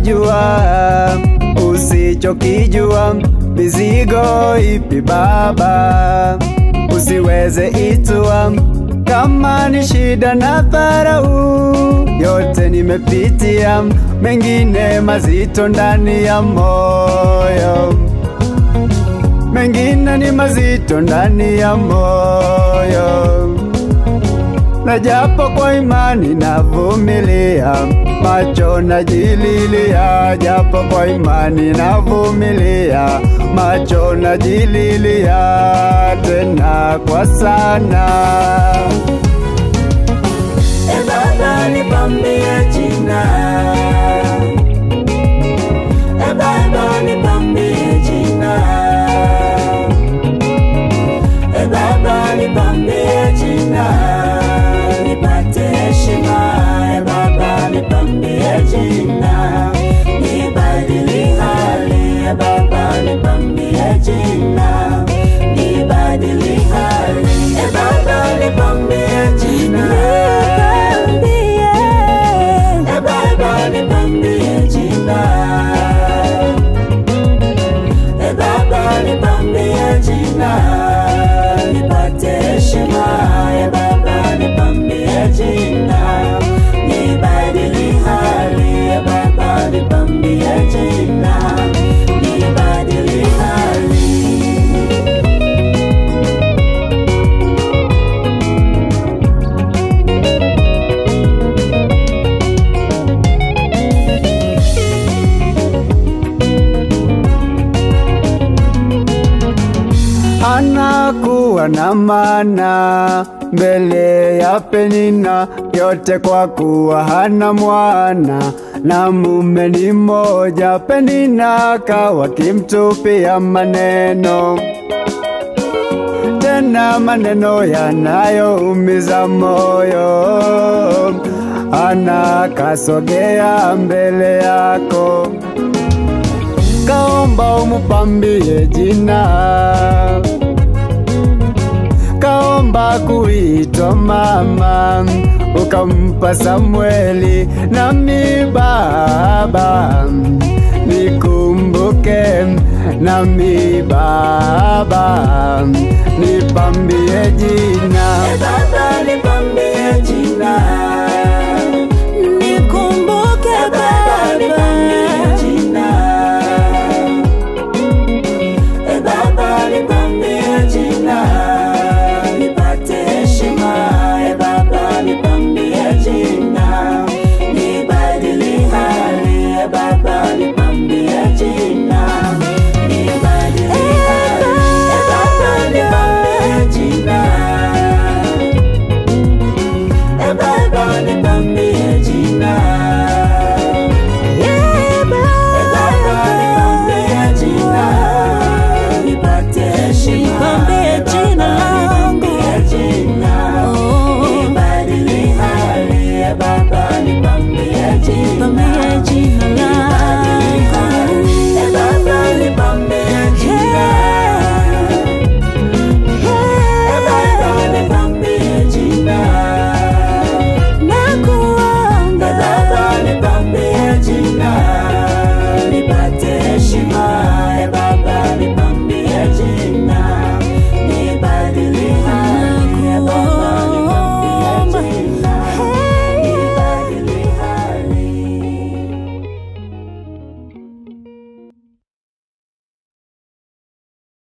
unajua usichokijua, mizigo ipi Baba usiweze itua, kama ni shida na dharau, yote nimepitia, mengine mazito ndani ya moyo, mengine ni mazito ndani ya moyo na japo kwa imani navumilia, macho najililia, japo kwa imani navumilia, macho najililia, tena kwa sana. E Baba nipambie jina, E Baba nipambie jina, E Baba nipambie jina, nipate heshima. E Baba nipambie jina, nibadili hali. E Baba nipambie jina, nibadili hali. E Baba nipambie jina, E Baba nipambie jina, E Baba nipambie jina, nipate heshima. E Baba nipambie jina, nibadili hali. E Baba nipambie jina, nibadili hali. anakuwa na maana mbele ya Penina, yote kwa kuwa hana mwana na mume ni mmoja. Penina kawa kimtupia maneno tena maneno yanayoumiza moyo. Ana kasogea mbele yako, kaomba umupambie jina, kaomba kuitwa mama, ukampa Samueli. Nami Baba nikumbuke, nami Baba nipambie jina. E Baba nipambie jina